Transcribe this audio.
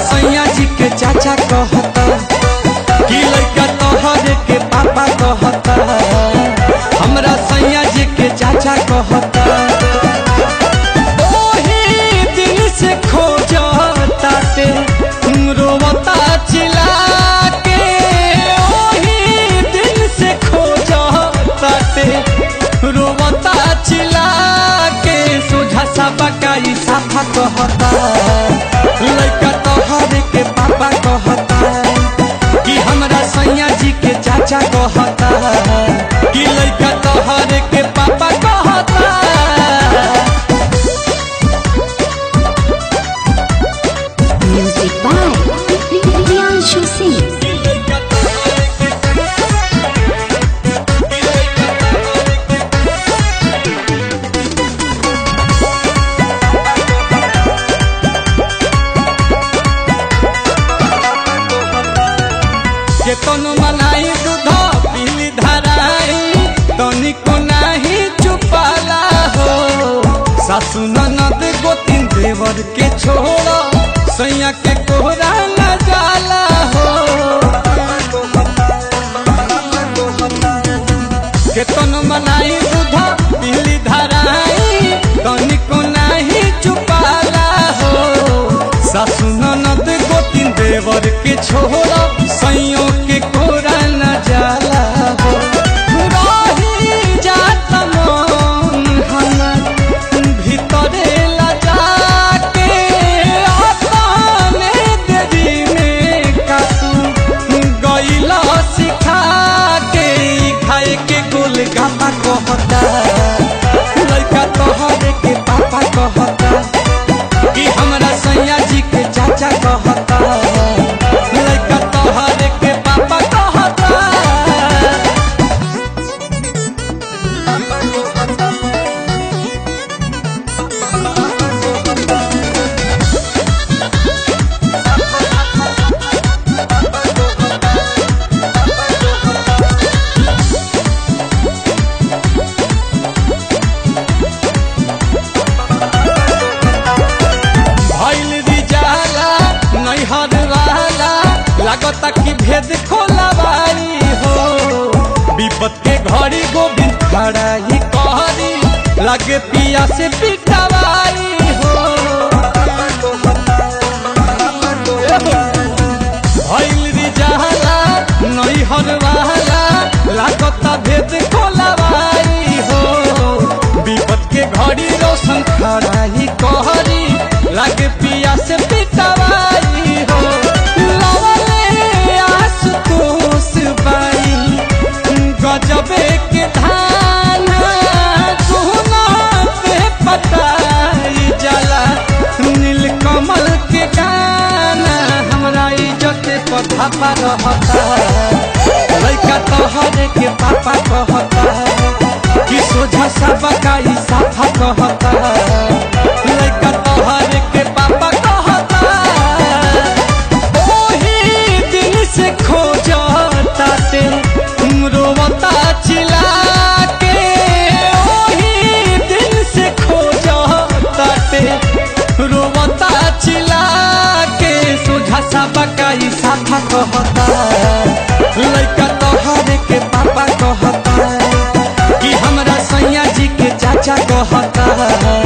सैया जी के चाचा कहता कि लड़का तोहरे के पापा कहता हमरा सैया जी के चाचा कहता ओही दिन से खोजता ते रोवता चिल्ला के ओही दिन से खोजता ते रोवता चिल्ला के सोझा सा बकाई साफा कहता लड़का तोहरे के पापा कहता कि हमरा सैया जी के चाचा कहता कि लड़का तोहरे के पापा कहता Music by Priyanshu Singh. के तनु मनाई दूध पीली धराई तनिको नाही चुपाला हो सासु ननद गोतिन देवर के छोड़ सैया के कोहरा न जाला हो के तनु मनाई दूध पीली धराई तनिको नाही चुपाला हो सासु ननद गोतिन देवर के छोड़ सैयों के कोरा न जाला हो रही जात मन हमर भीतरे लजा के अपने देवी में कातू गईला सिखा के ई खाए के गोल गापा कहता लड़का तोहरे के पापा कहता कि हमरा सैया जी के चाचा कहता लड़का तोहरे के पापा कहता भइल रिजाला नैहर वाला लागता कि भेद खोलाबारी हो विपत के घड़ी गोविंद खड़ा ही कहरी लगे पिया से पिटवारी हो भइल रिजाला नैहर वाला लागता भेद खोलाबारी हो विपत के घड़ी रोशन खड़ा ही कहरी लागे पिया से पिटवाई हो लवले आशुतोष बाई गजबे के धान सोना पे पटाई जाला नीलकमल के गाना हमरा इज्जत पथा पर रहता लड़का तोहरे के पापा कहता कि सोझा सा बकाई साफा कहता लड़का तोहरे के पापा कहता ओही दिन से खोजता ते रोवता चिल्ला के ओही दिन से खोजता ते रोवता चिल्ला के सोझा सा बकाई साफा कहता लड़का तोहरे के पापा कहता कि हमरा सैया जी के चाचा कहता